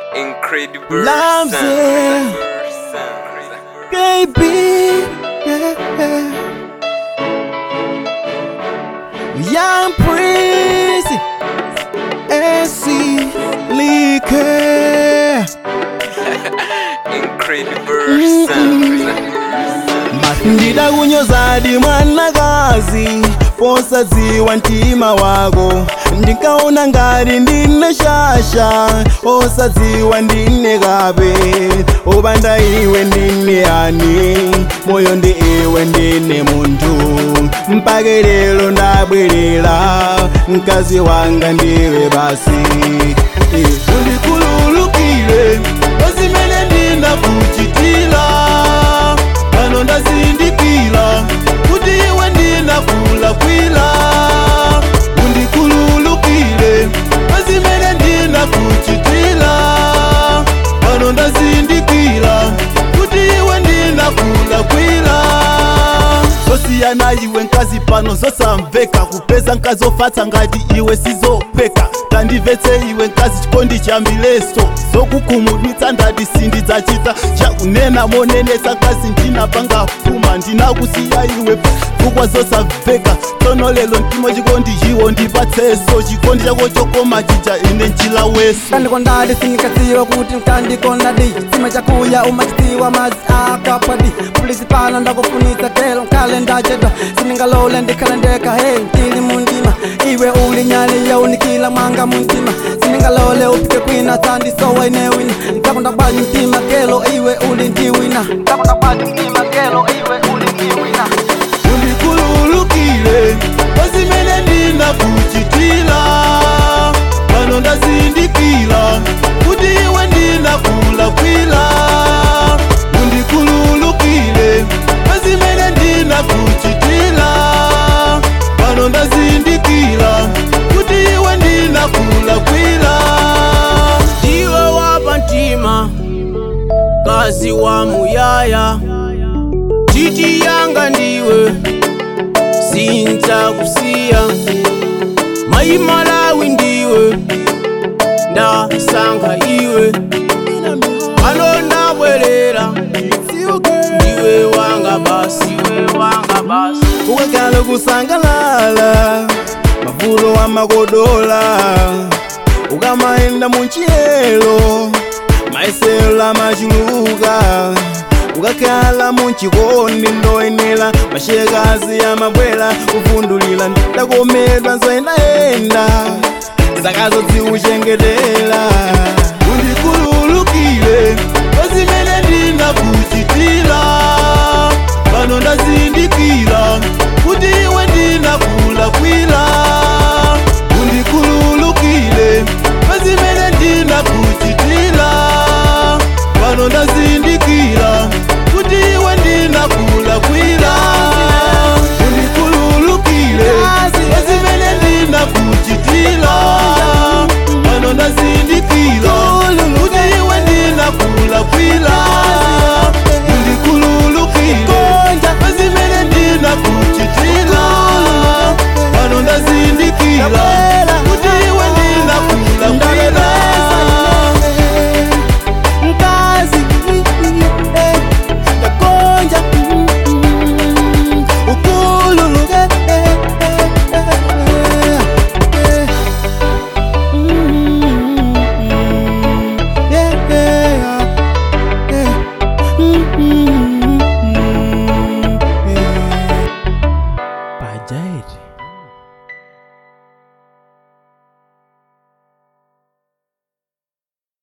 Incredible Loves sound. it. Sound. baby. Yeah. Young Prince, AC Liquor. Incredible sound. ndida kunyozadi mwanakazi posadziwa mtima wako ndikaona ngati ndine shasha osadziwa ndine kape opanda iwe ndine ani moyo ndi iwe ndine munthu mpaka lero ndabwerera mkazi wanga ndiwe basi undikhululukire zimene ndinakuchitira pano ndazindikira kuti iwe ndinakulakwira undikhululukire zimene ndinakuchitira pano ndazindikira kuti iwe ndinakulakwira zosiyana iwe nkazi pano zosamveka kupeza nkazi ofatsa ngati iwe sizopeka tandimvetse iwe nkazi chikondi chambileso zokukhumudwitsa ndati sindidzachita chakunena monenesa nkazi ndinapanga pfuma ndinakusiya iwe pfukwa zosamveka tsono lelo mtima chikondi chiwo ndipatseso chikondi chako chokoma chija ine nchila weso kandikondadi sindikadziwa kuti mkandikondadi chitsima chakuya umachitiwa madzi akapwadi pulisi pano ndakufunitsa telo nkale ndachedwa sindingalole ndikhale ndekha he ndili mundima iwe uli nyali yaunikila mwanga muntima sindingalole upite kwina tsandisowa ine wina ndakunda bwanyi mtima kelo iwe uli ndiwina ndakunda bwanyi mtima kelo iwe uli ndiwina undikhululukire zimene ndinakuchitira pano ndazindikira kuti iwe ndinakulakwira undikhululukire zimene ndinakuchitira pano ndazindikira kuti iwe ndinakulakwira ndiwe wapa mtima kazi wa muyaya titi yanga ndiwe sinza kusiya mayi malawi ndiwe ndasankha iwe pano ndabwerera ndiwe wanga basi iwe wanga basi ukakhala kusangalala mavulo amakodola ukamaenda munchiyelo maiselo amachuluka ukakhala munchikondi ndoyenera mashekazi amabwera kuvundulira ndakomedwa nzoyendayenda zakazo ziuchengetera